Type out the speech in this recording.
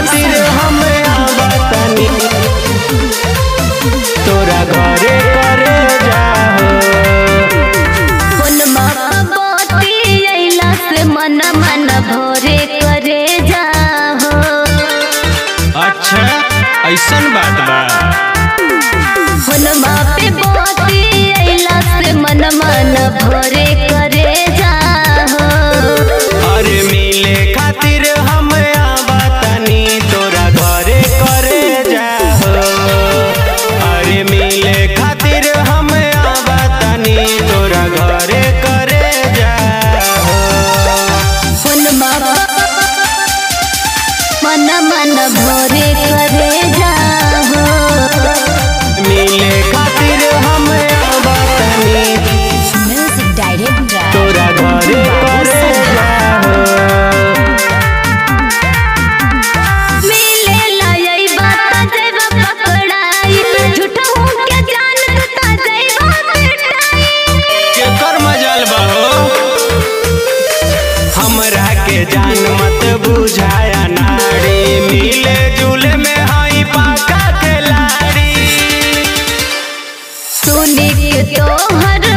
खातिर हम आवतनी तोरा घरे करे जाहो फोनमा बती अइला से मन मन भोरे करे जाहो अच्छा ऐसन बात बा फोनमा पे बती अइला से मन मन भोरे करे जाहो अरे मिले खातिर हम आवतनी तोरा घरे करे जाहो अरे मिले खातिर हम आवतनी तोरा घरे करे जाहो फोनमा मन मन भोरे करे जाहो मिले खातिर हम आवतनी म्यूजिक डायरेक्टर तोरा घरे करे जाहो मिले लायई बात जेबा पकड़ाई झूठा हूँ के जान तू ता जेबा पिटाई केकर मजाल बहो हमरा के जान मत बुझाया नाड़ी मिले जुले में हई पाका के लाड़ी सुनी के तोहर